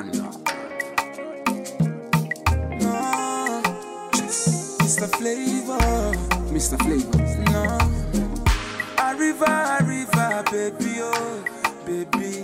Panda. No, Mr. Flavor, Mr. Flavor. no. Arriva, arriva, baby, oh, baby.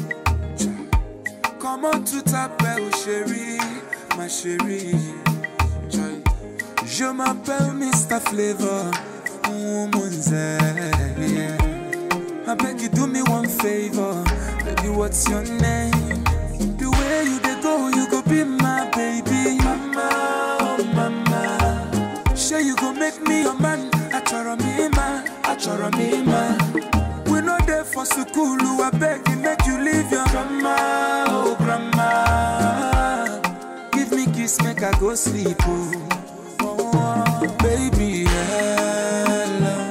Comment tout t'appelle, chérie, ma chérie. Joy. Je m'appelle Mr. Flavor, woman's yeah. I beg you do me one favor, baby. What's your name? The way you dey go, you go be my baby, mama, oh mama. Sure you go make me your man, achoro me ma, achoro me ma. We no there for school, I beg you make you leave your grandma, oh grandma. Give me kiss, make I go sleep, oh, oh baby, hello.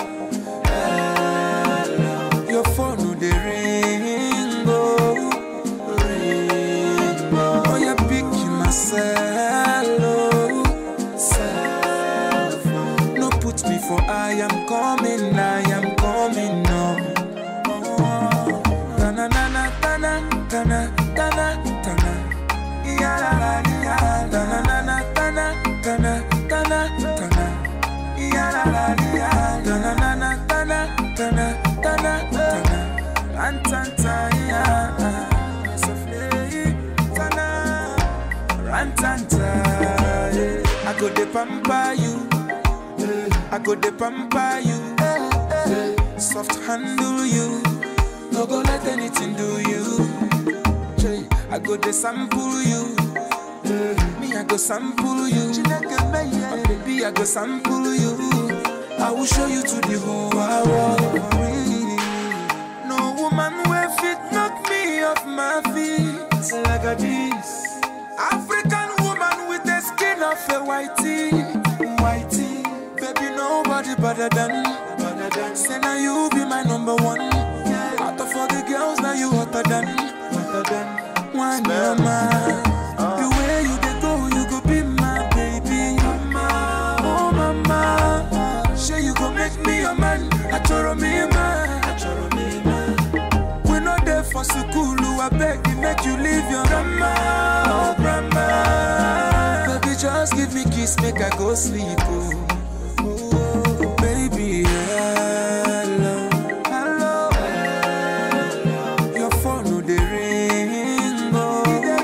Your phone no dey ring, oh, ring, oh. Oh, you pick myself, oh, self. No put me for I am coming, I am coming, no. Oh, tana, tana, tana, tana, tana, tana. Ya la la ya, tana, tana, tana, tana, tana, tana. Ya la la ya, tana, tana, tana, tana, tana, tana. Rantanta ya, sofle, tana. Rantanta, yeah. I go de pamper you, I go de pamper you, soft handle you, no go let anything do you. I go de sample you, me I go sample you, oh, baby I go sample you. I will show you to the whole wide world. No woman will fit knock me off my feet like a this. African woman with the skin of a whitey, whitey. Baby, nobody better than, better than. Say now you be my number one. Out of all the girls, now you hotter than, hotter than. One mama. The way you dey go, you go be my baby. Mama, oh mama. Sure you go make me your man. Achoro me man. Achoro me man. We no there for school, I beg you make you leave your grandma, oh grandma. Baby, just give me kiss, make I go sleep, oh. Oh, baby, hello, hello, Your phone no dey ring, oh.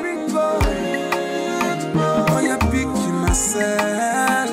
Oh, you pick myself,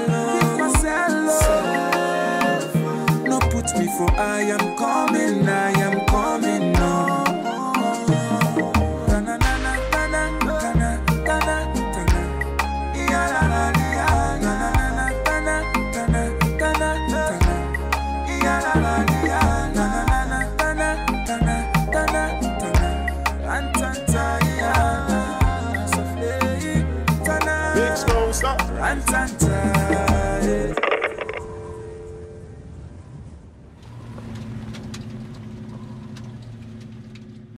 oh. No put me for I am coming, I am coming, no. Tana, tana, tana, tana, tana, tana. Ya, la, la, ya. Tana, tana, tana, tana, tana. Ya, la, la, ya. Tana, tana, tana, tana, tana. Rantanta, ya. Sofle, tana. Big Stone, stop. Rantanta,